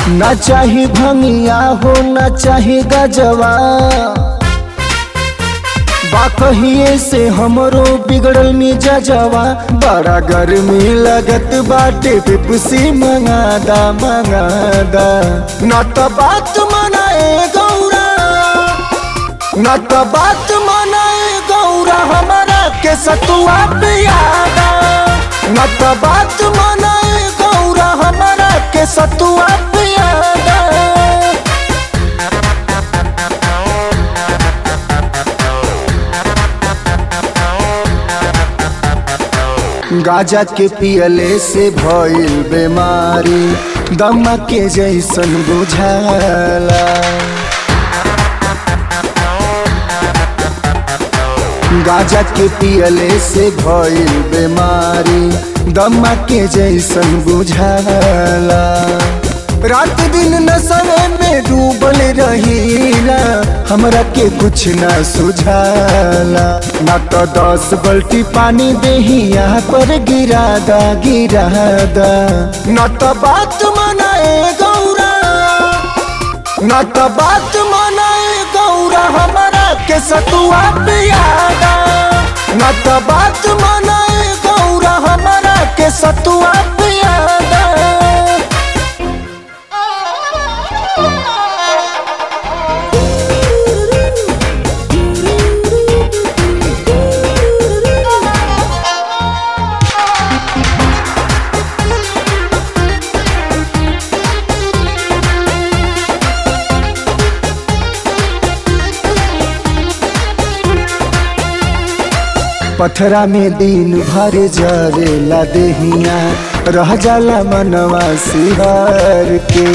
ना चाही भंगिया हो ना चाही गजवा बा कहिए से हमरो बिगड़ल मिजाजवा बड़ा गर्मी लगत बाटे पिपसी मंगादा मंगादा ना तो बात मनाए गौरा ना तो बात मनाए गौरा हमारा के सतुआ पियादा ना तो बात मनाए गौरा हमारा के सतुआ पियादा गाजा के पियले से भइल बीमारी दमा के जैसन बुझाला गाजा के पियले से भइल बीमारी दमा के जैसन बुझाला रात दिन नशे में डूबल रहीला हमरा के कुछ ना सुझाला ना तो दस बल्टी पानी देही यहाँ पर गिरादा गिरादा ना तो बात मनाए गौरा ना तो बात मनाए गौरा हमारा के सतुआ पियादा ना तो बात मनाए गौरा हमारा के सतुआ पियादा पथरा में दिन भर जरेला देहिया रह जाला मनवा सिहार के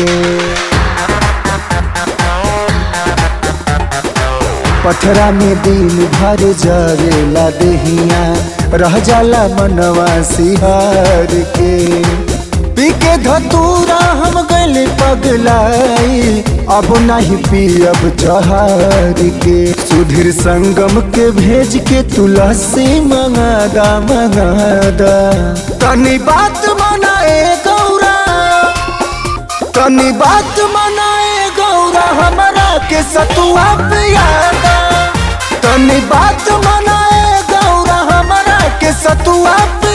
पथरा में दिन भर जरेला देहिया रह जाला मनवा सिहार के पी के धतूरा हम गले पगलाई अब नहीं पियब जहार के सुधीर संगम के भेज के तुलसी मंगादा मंगादा तनी बात मनाए गौरा तनी बात मनाए गौरा हमारा के सतुआ पियादा तनी बात मनाए गौरा हमारा के सतुआ पियादा